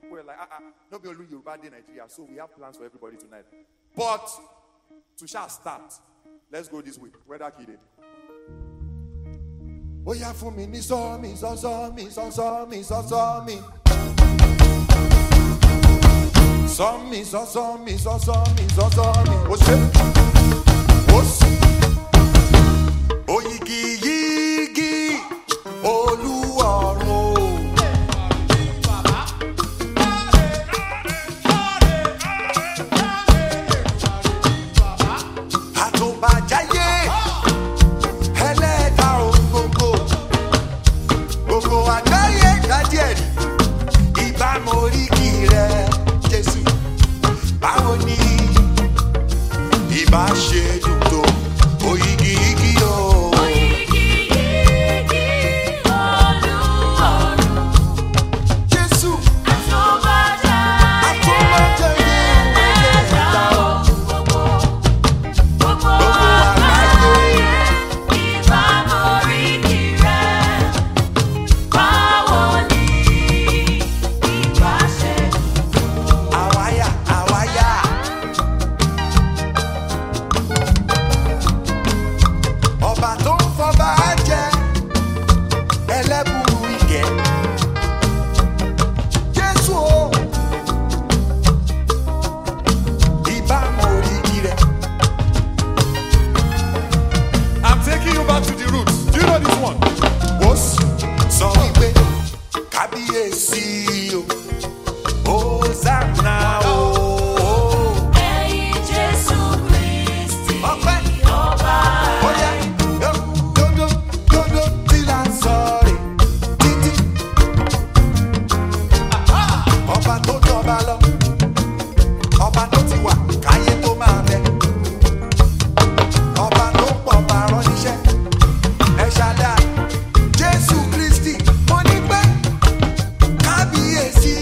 We're like, ah, ah, no be only Yoruba Day Nigeria, so we have plans for everybody tonight. But to shall start, let's go this way. Where that kid is. ó yá fún mi ní sọ́ọ̀mì sọ́ọ̀mì sọ́ọ̀mì sọ́ọ̀mì. sọ́ọ̀mì sọ́ọ̀mì sọ́ọ̀mì sọ́ọ̀mì. ó ṣe ó sì. oyigi yigi olúwọ̀run o. àtùbàjáyé ẹlẹ́dà ohun gbogbo gbogbo àgbáyé dájẹ́ rí ìbámu oríkì rẹ jésù báwo ni ìbá ṣe dùn tó oyigi igi o. jésù àtúbàjáyé ẹlẹ́dà gbogbo àgbáyé. àwáyà àwáyà. ọba tó ń fọba jẹ ẹlẹ́bùrú ìgẹ̀. jésù o ìbámu oríkì rẹ̀. I'm taking you back to the roots. Do you know this one? Wos sọ wípé kábíyèsí o, Hosanna o. Ọpẹ́. Oya, yo, dodo, dodo, tí la ń sọ rè títí. Ọba tó jọba lọ, ọba tó ti wà káyé tó máa bẹ. Ọba tó pọ̀ bá rán níṣẹ́, ẹ ṣáda. Jésù Kristi, mo ní pẹ́ kábíyèsí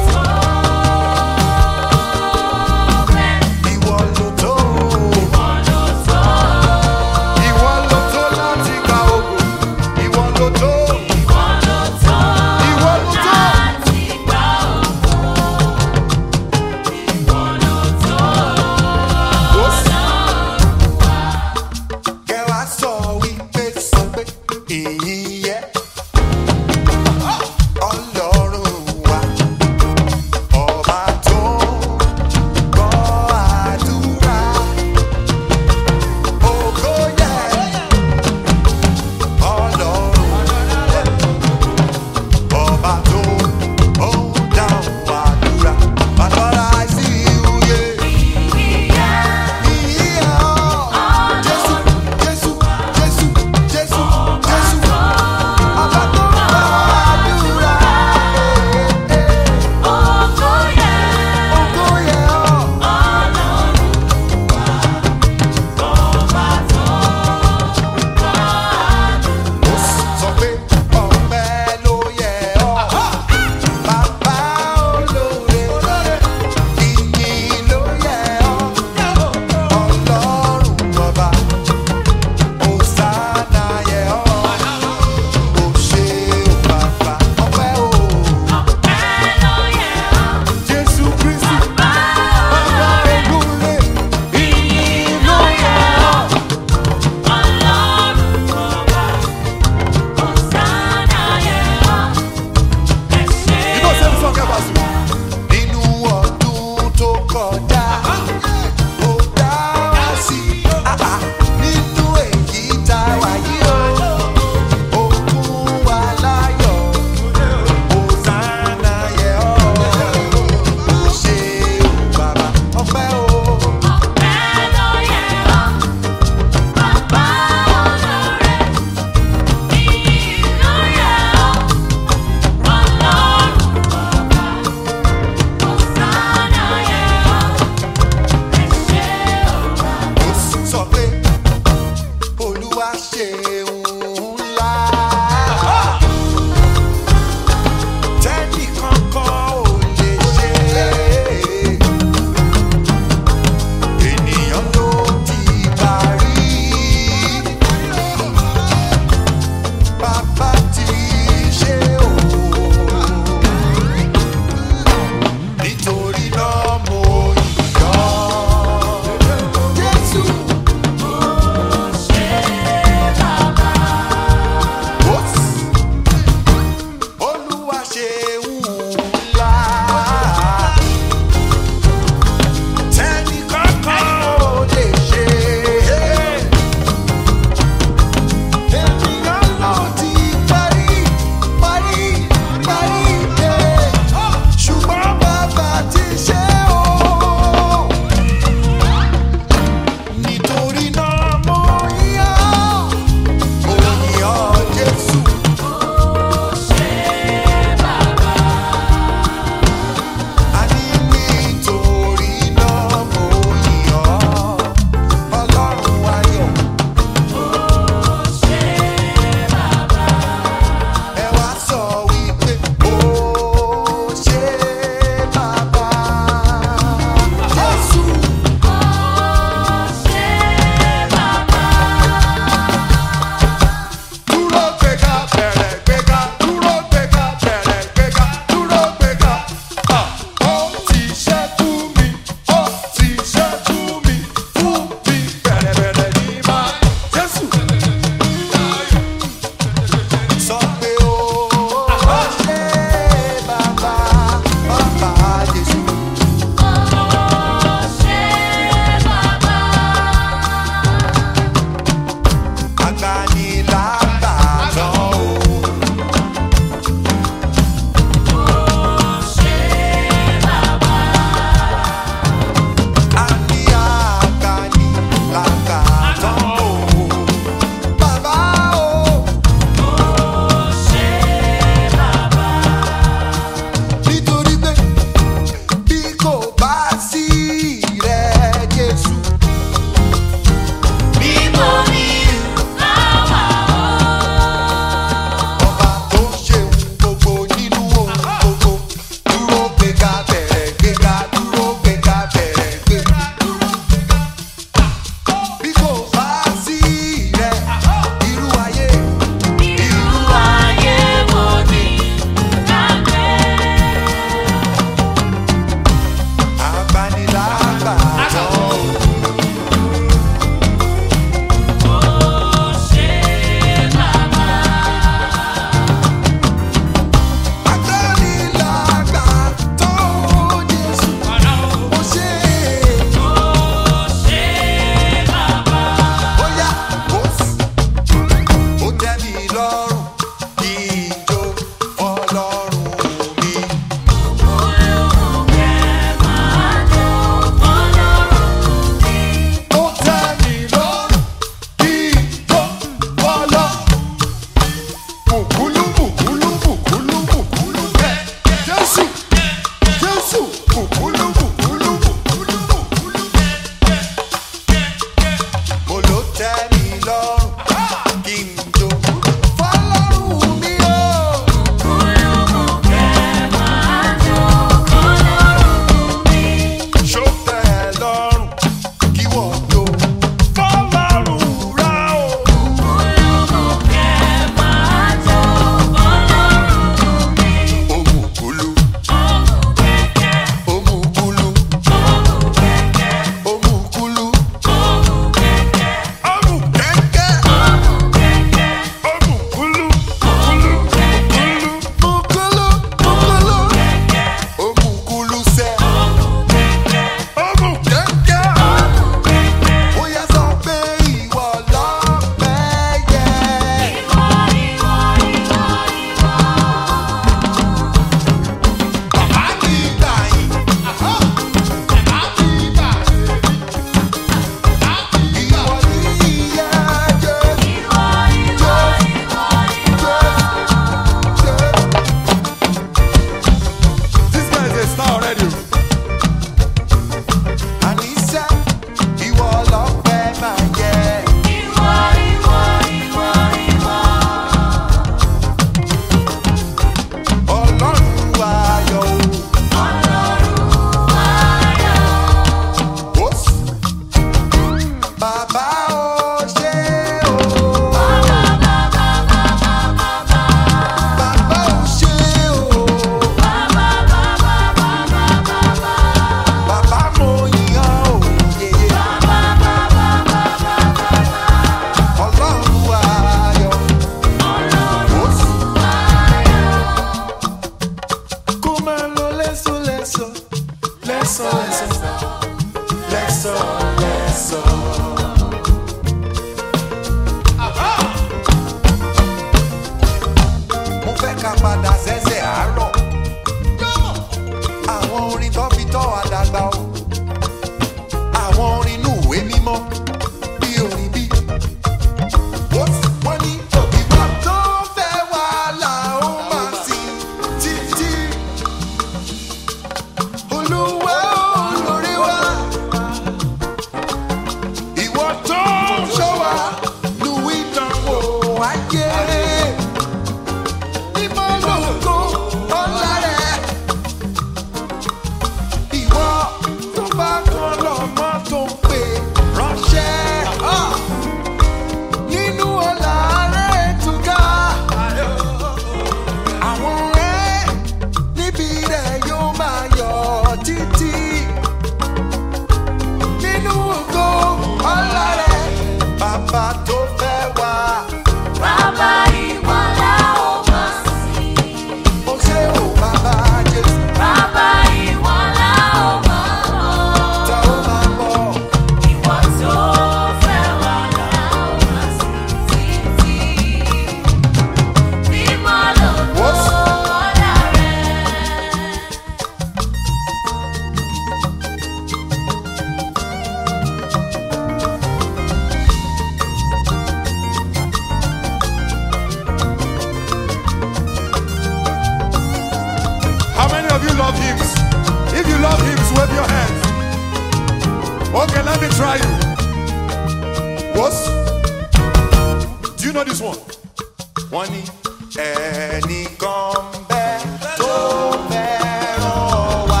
Boss, do you know this one? Wọ́n ní ẹnìkan bẹ́ẹ̀ tó fẹ́ràn wa.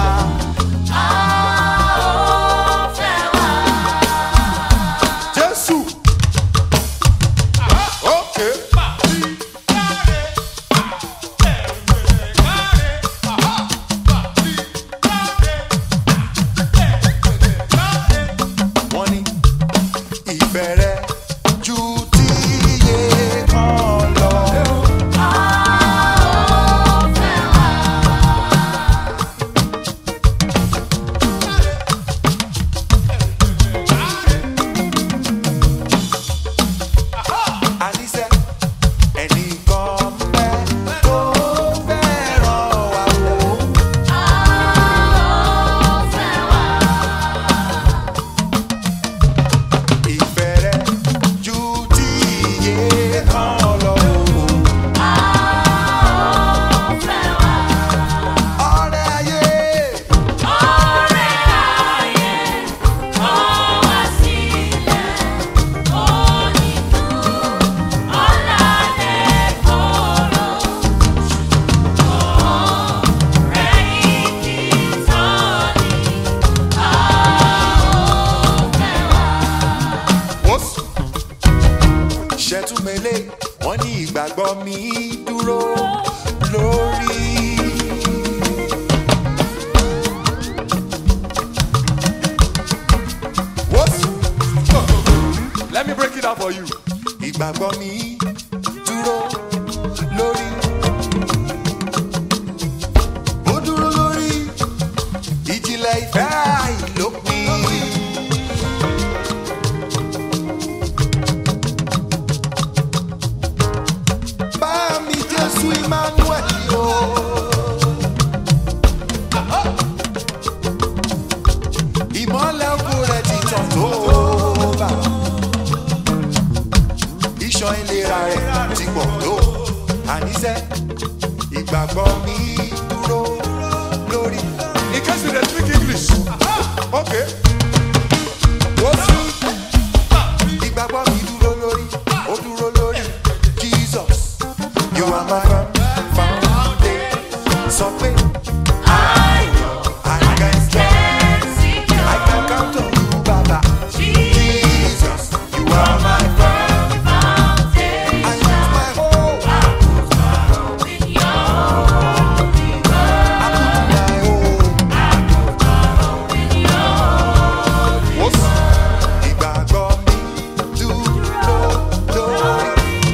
Jésù. Okay. Wọ́n ní ìfẹ́ rẹ̀ ju ti iye kan lọ. Àníṣe ẹnìkan bẹ́ẹ̀ tó fẹ́ràn wa wò. Ìfẹ́ rẹ̀ ju ti iye kan lọ. Ọ̀rẹ́ ayé. Wọ́sù. Ṣẹ́túmẹ́lẹ̀ wọ́n ní ìgbàgbọ́ mi dúró lórí. Wọ́sù. Let me break it down for you. Ìgbàgbọ́ mi dúró lórí. Ó dúró lórí ìjìnlẹ̀ ìfẹ́ àìlópin. Bá mi Jésù Emmanuel o. Ìmọ̀lẹ̀ ògo rẹ̀ ti tàn tó bá. Iṣan ìlera rẹ̀ ti pọ̀ tó. Àníṣe ìgbàgbọ́ mi dúró lórí. In case you dey speak English. Okay. Wọ́n sí ìgbàgbọ́ mi dúró lórí ó dúró lórí jesus you are my foundation sọ pé i can stand i can count on you baba jesus you are my i put my hope i put my hope Wọ́n sì ìgbàgbọ́ mi dúró lórí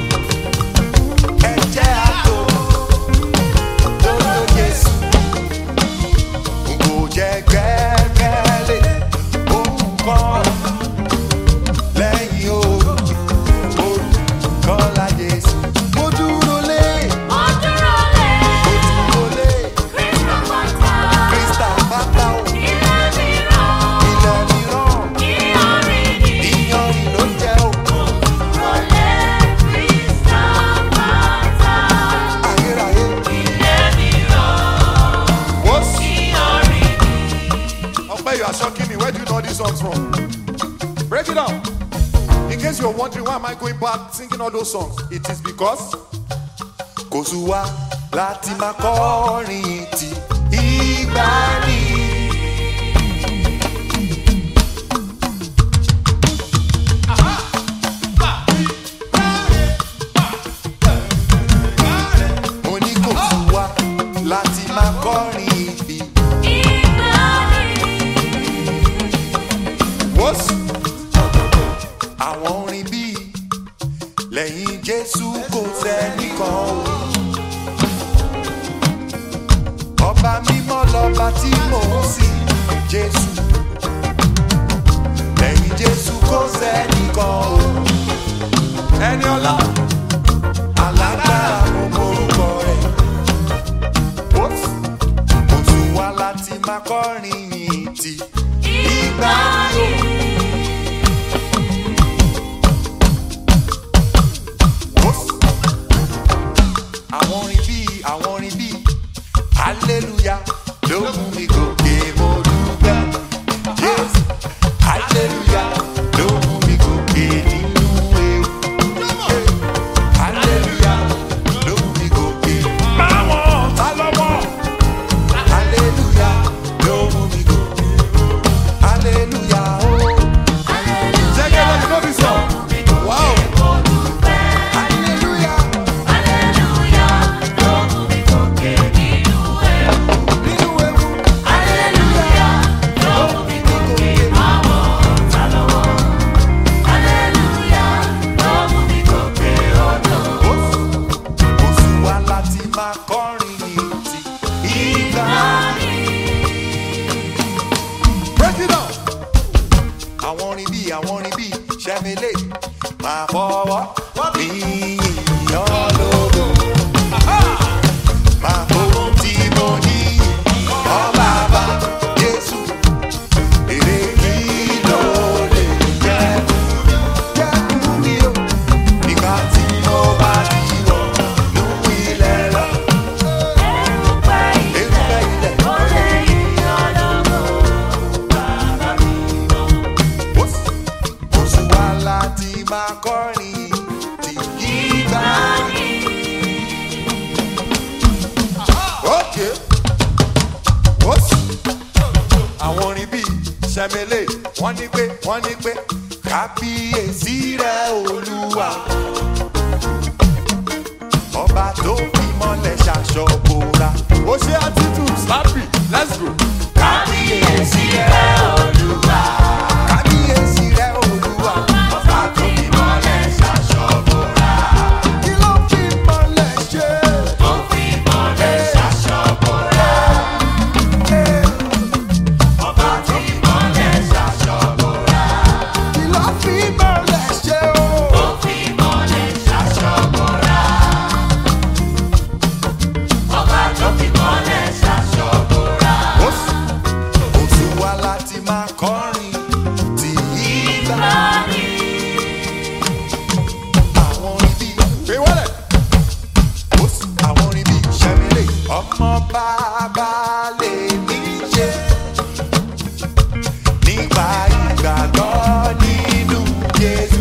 ẹ̀jẹ̀ àtò lóró Jésù. N kò jẹ́ gbẹ́kẹ̀lé ohun kan lẹ́yìn òru, orúkọ ńlá Jésù. Mo dúró lé, mo dúró lé, Krista pátá o, ilẹ̀ mìíràn, ìyanrìn ló jẹ́ o. Ayérayé, wọ́n sì. Ope, you are shocking me. Where do you know these songs from? Break it down. In case you're wondering why am I going back singing all those songs, it is because kò sú wa láti máa kọrin ti ìgbàanì. Mo ní kò sú wa láti máa kọrin ibi. Wọ́sù. Àwọn orin bíi lẹ́yìn Jésù kò sẹ́nìkan o. Ọba mímọ́ lọ́ba tí mò ń sìn Jésù. Lẹ́yìn Jésù kò sẹ́nìkan o. Ẹni ọlá alágbára mo morúkọ rẹ̀. Wọ́sù. Kò tún wá láti máa kọrin yìí ti ìgbà yóò. Wọ́sù. àwọn orin bíi àwọn orin bíi hallelujah ló mú mi gòkè mo dúpẹ́ jésù hallelujah ló mú mi gòkè sẹ́mílẹ̀ máa fọwọ́ mi yàn lógo. Máa fowó tí mo ní ọ bàbá Jésù. Èrè kí ló lè jẹ́ jẹ́ fún mi o. Nígbà tí mo bá ti wọ̀ nú ilẹ̀ lọ. Erùpẹ̀ ilẹ̀ oṣù wa láti máa kọrin tí ìgbà ní. Okay. Oṣù. Àwọn orin bíi Ṣẹ̀mẹ̀lẹ̀ wọ́n ní pé wọ́n ní pé kábíyèsí rẹ̀ olúwa. Ọba tó fi mọ́lẹ̀ ṣaṣọ bora. Ó ṣe attitude slappy let's go. Kábíyèsí rẹ̀ olúwa. Kábíyèsí rẹ̀ olúwa. Ọba tó fi mọ́lẹ̀ ṣaṣọ bora. Kí ló fi mọ́lẹ̀ ṣe? Ó fi mọ́lẹ̀ ṣaṣọ bora. Ọba tó fi mọ́lẹ̀ ṣaṣọ bora. Kí ló fi mọ́lẹ̀ ṣe o? Ó fi mọ́lẹ̀ ṣaṣọ bora. Ọba tó fi mọ́lẹ̀ ṣaṣọ bora. Oṣù wa láti máa kọrin tí ìgbà ní. Àwọn orin bíi gbé wọlé. Oṣù àwọn orin bíi ṣẹ́mílẹ̀. Ọmọ bàbá lè ní ṣe. Nípa ìgbàgbọ́ nínú Jésù.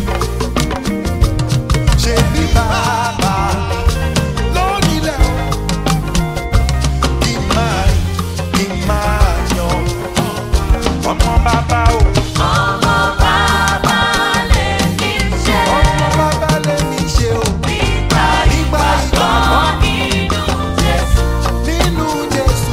Ṣé bí bàbá mi lónílẹ̀ o? Kí n máa rìn, kí n máa yan. Ọmọ bàbá o. Ọmọ bàbá lè ní ṣe o. Nípa ìgbàgbọ́ nínú Jésù.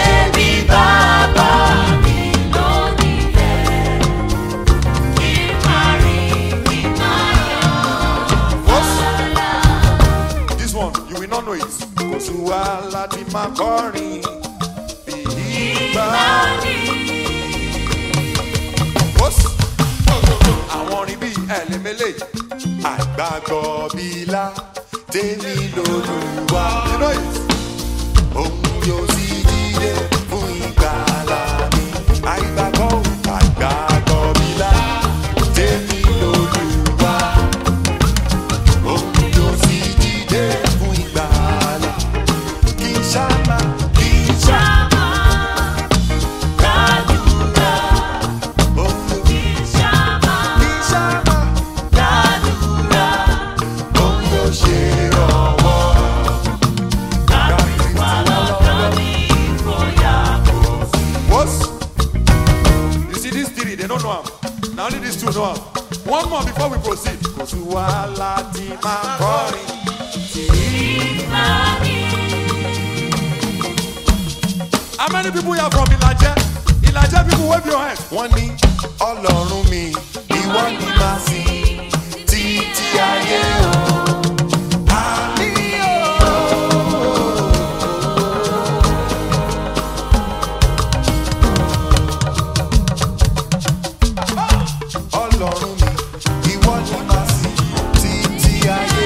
This one, you will not know it. Kò sí wa láti máa kọrin bí ìgbà. Bọ́sì. Àwọn orin bíi ẹ̀lẹ́mẹ́lẹ́, àgbàgbọ́ bílá, tèmi lòlùwà. You know it. Òun yóò sì dìde fún ìgbàlà mi. Àìgbàgbọ́ ò, àgbàgbọ́ bílá, tèmi lòlùwà. Òun yóò sì dìde fún ìgbàlà. Kì í ṣáma, kì í ṣáma, òun yóò kì í ṣáma, òun yóò ṣe ìrànwọ́. What? You see these three, they don't know am. Na only these two know am. One more before we proceed. Kò sí wàhálà tí máa kọrin tí. How many people here from Ilaje? Ilaje people wave your hands. Wọ́n ní ọlọ́run mi, ìwọ ni màá sìn títí ayé o. Àmín o. ọlọ́run mi ìwọ ni màá sìn títí ayé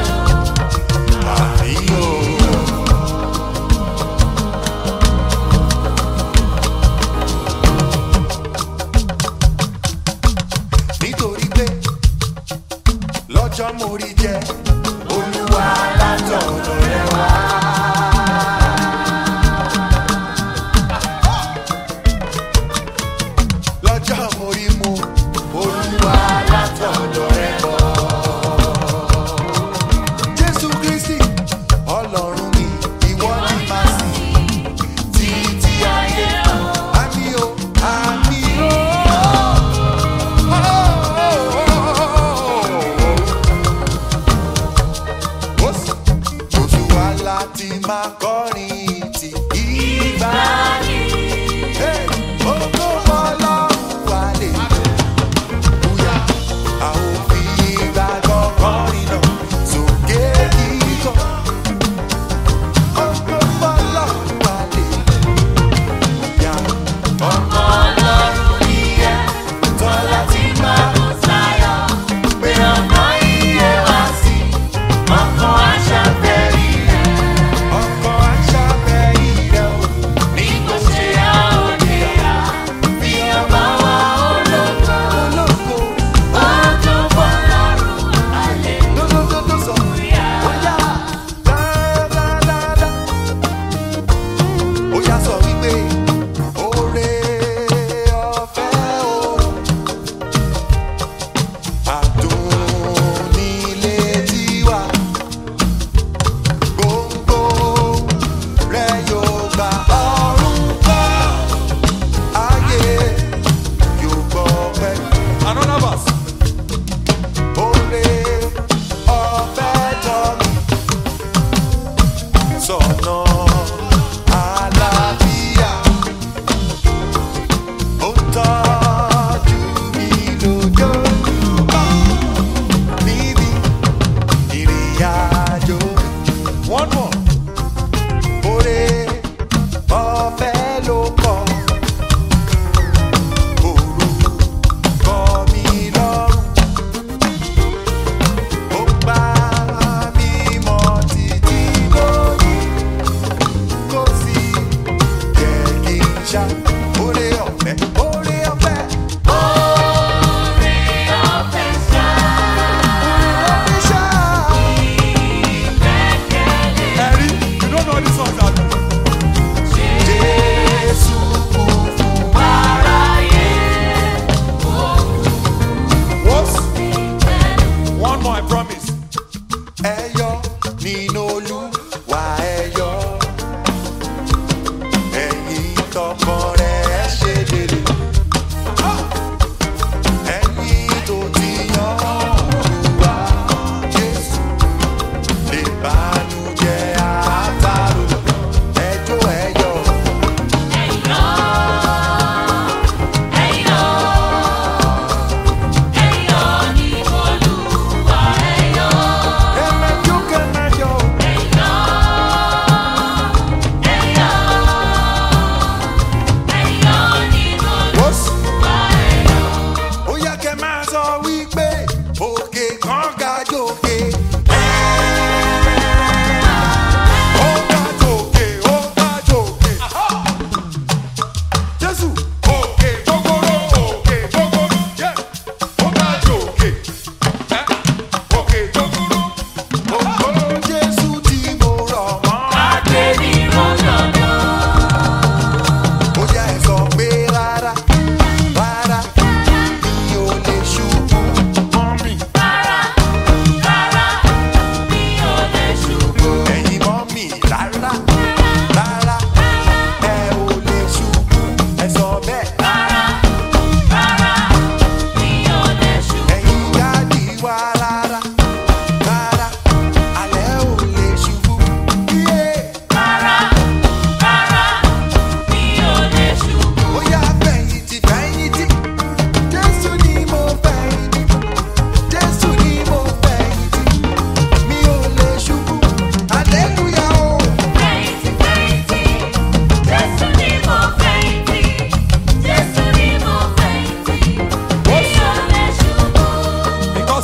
àyò. nítorí pé lọ́jọ́ mo rí jẹ olúwa látọ̀dọ̀ rẹ wá. lọ́jọ́ mo rí mu olúwa látọ̀dọ̀ rẹ bọ̀. jésù kristi ọlọ́run mi ìwọ ni màá sìn títí ayé àmì o àmì o. Oṣù wa láti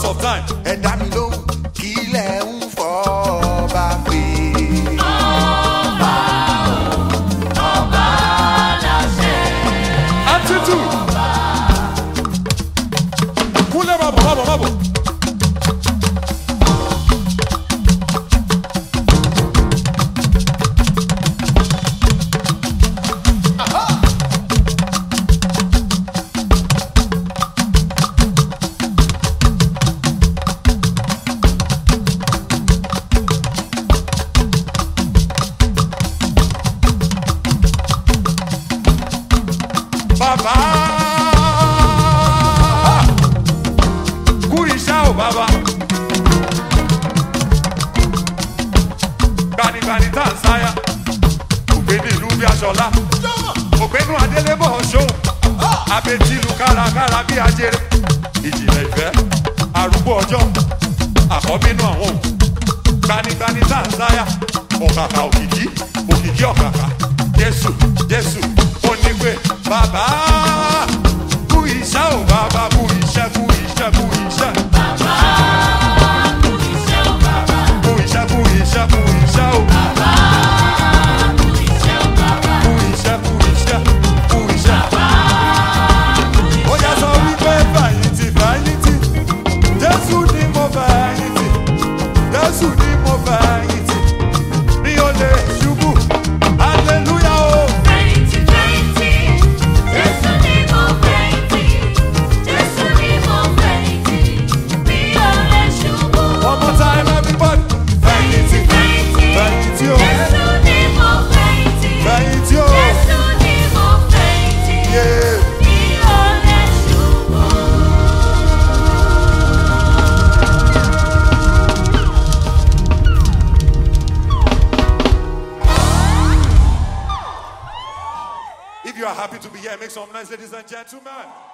because of time. ẹ dá mi lóhùn kí ilẹ̀ ń fọ́ bá pé. attitude. kúnlẹ̀ má bọ̀ má bọ̀ má bọ̀. bàbá kú iṣẹ́ ò bàbá gbanigbani tá à ń sáyà ògbéni ìlú bí aṣọlá ògbénu adélébọ̀ ṣóun abetilu kárakára bí ajere ìjìnlẹ̀ ìfẹ́ arúgbó ọjọ́ àkọ́bínú àwọn òkú gbanigbani tá à ń sáyà ọ̀kàkà òkìkí òkìkí ọ̀kàkà jésù jésù ó ní pé bàbá kú iṣẹ́ ò bàbá kú iṣẹ́ kú iṣẹ́ kú iṣẹ́. Kú iṣẹ́ kú iṣẹ́ kú iṣẹ́ o. Kú iṣẹ́ kú iṣẹ́ kú iṣẹ́. Ó yá sọ wípé fẹ̀yìntì fẹ̀yìntì Jésù ni mo fẹ̀yìntì Jésù ni mo fẹ̀yìntì mi ò lè ṣubú hallelujah o. One more time everybody. Fẹ̀yìntì fẹ̀yìntì o fẹ̀yìntì o. Yeah. If you are happy to be here, make some noise, ladies and gentlemen.